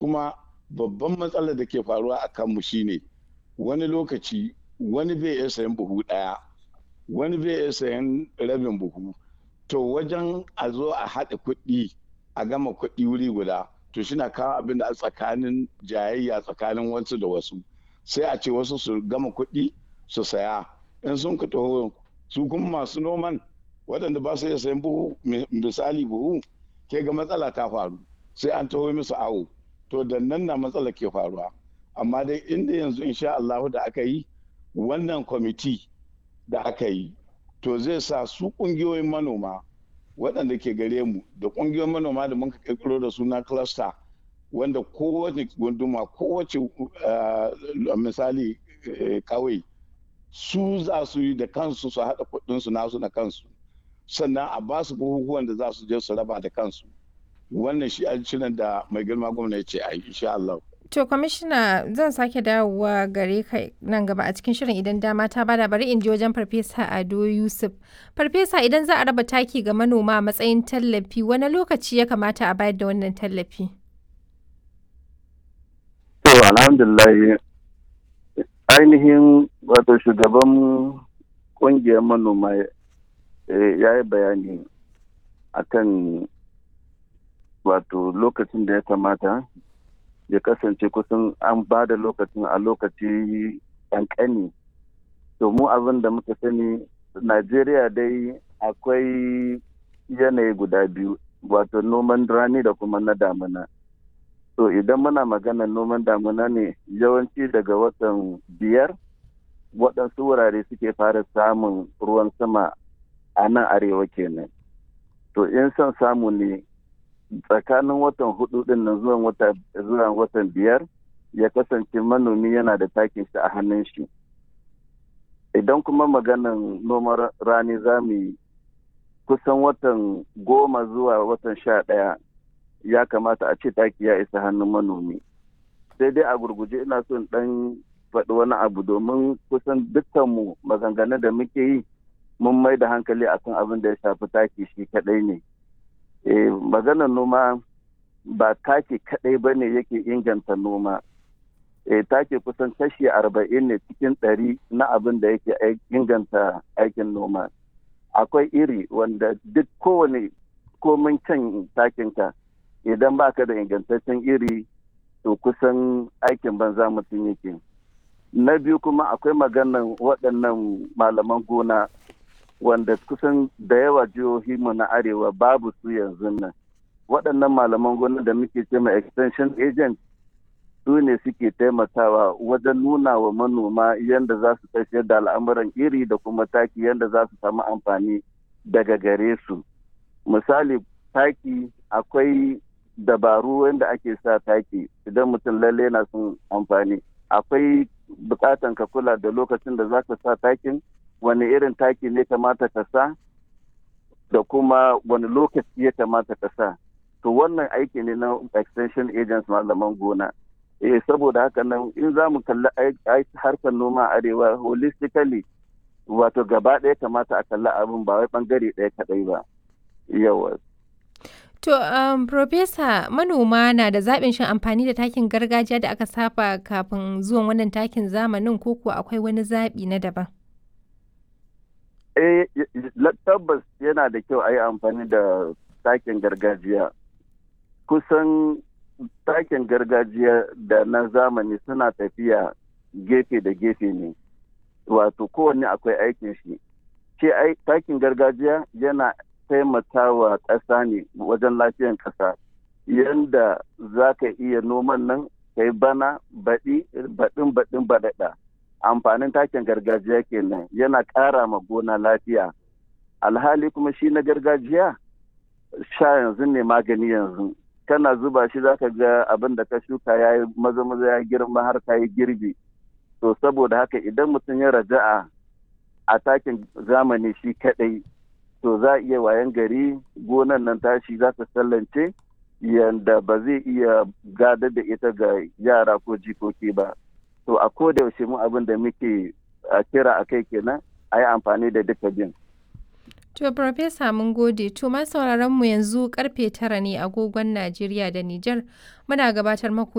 kuma babban matsalar da ke faruwa a kanmu shine wani lokaci wani bai iya sayan buhu ɗaya wani bai iya sayan rabin buhu to wajen a zo a haɗa kuɗi a gama kuɗi wuri guda to shi na kawo abin da a tsakanin jayayya tsakanin wasu da wasu sai a ce wasu su gama kuɗi su saya in sun ka taho su kuma masu noman waɗanda ba su iya sayan buhu misali buhu ke ga matsala ta faru sai an taho musu awo to da nan na matsala ke faruwa amma dai inda yanzu insha Allah da aka yi wannan kwamiti da aka yi to zai sa su ƙungiyoyin manoma waɗanda ke gare mu da ƙungiyoyin manoma da mun kirkiro da suna cluster wanda kowace gunduma kowace misali kawai su za su yi da kansu su haɗa kuɗinsu nasu na kansu sannan a ba su bukukuwan da za su je su raba da kansu wannan shi shirin da mai girma gwamna ya ce a yi insha Allah. To kwamishina zan sake dawowa gare ka nan gaba a cikin shirin idan dama ta bada bari in je wajen farfesa Ado Yusuf. Farfesa idan za a raba taki ga manoma a matsayin tallafi wani lokaci ya kamata a bayar da wannan tallafi? To alhamdulillah ainihin wato shugaban kungiyar manoma ya yi bayani akan wato lokacin da ya kamata ya kasance kusan an ba da lokacin a lokaci ƙanƙani to mu abin da muka sani najeriya dai akwai yanayi guda biyu wato noman rani da kuma na damuna to idan muna magana noman damuna ne yawanci daga watan biyar waɗansu wurare suke fara samun ruwan sama a nan arewa kenan to in son samu ne tsakanin watan hudu din nan zuwa watan biyar ya kasance manomi yana da takin shi a hannun shi idan kuma maganan noman rani za mu yi kusan watan goma zuwa watan sha ɗaya ya kamata a ce taki ya isa hannun manomi sai dai a gurguje ina son ɗan faɗi wani abu domin kusan dukkanmu maganganun da muke yi mun mai da hankali akan abin da ya shafi taki shi kaɗai ne eh, maganar noma ba take kadai ba ne yake inganta noma eh, take kusan kashi arba'in ne cikin ɗari na abin da yake inganta aikin noma akwai iri wanda duk kowane komin can takinka idan baka da ingantaccen iri to kusan aikin banza mutum yake na biyu kuma akwai maganan waɗannan malaman gona wanda kusan da yawa jihohi mu na arewa babu su yanzu nan waɗannan malaman gona da muke ce ma extension agent su ne suke taimakawa wajen nuna wa manoma yadda za su tafiyar da al'amuran iri da kuma taki yadda za su samu amfani daga gare su misali taki akwai dabaru wanda ake sa taki idan mutum lalle na son amfani akwai bukatan ka kula da lokacin da za ka sa takin wani irin taki ne kamata ka sa da kuma wani lokaci ya kamata ka sa to wannan aiki ne na extension agents malaman gona eh saboda haka nan in za mu kalli harkar noma arewa holistically wato gaba ɗaya kamata a kalli abin ba wai bangare ɗaya kaɗai ba yawa To, um, Profesa, manoma na da zaɓin shan amfani da takin gargajiya da aka saba kafin zuwan wannan takin zamanin ko kuwa akwai wani zaɓi na daban? Eh, tabbas yana da kyau a yi amfani da takin gargajiya. Kusan takin gargajiya da na zamani suna tafiya gefe da gefe ne, wato kowanne akwai aikin shi. Ce takin gargajiya yana taimakawa ƙasa ne wajen lafiyan ƙasa yadda za ka iya noman nan kai bana baɗi baɗin baɗin baɗaɗa amfanin takin gargajiya kenan yana ƙara ma gona lafiya alhali kuma shi na gargajiya sha yanzu ne magani yanzu kana zuba shi za ka ga abin da ka shuka ya yi maza maza ya girma har ka yi girbi to saboda haka idan mutum ya raja'a a takin zamani shi kaɗai to za a iya wayan gari gonan nan tashi za ta sallance yadda ba zai iya gadar da ita ga yara ko jikoki ba to a koda yaushe mu abin da muke kira a kai kenan a yi amfani da duka bin To, Profesa mun gode, to ma sauraron mu yanzu karfe tara ne agogon Najeriya da Nijar muna gabatar maku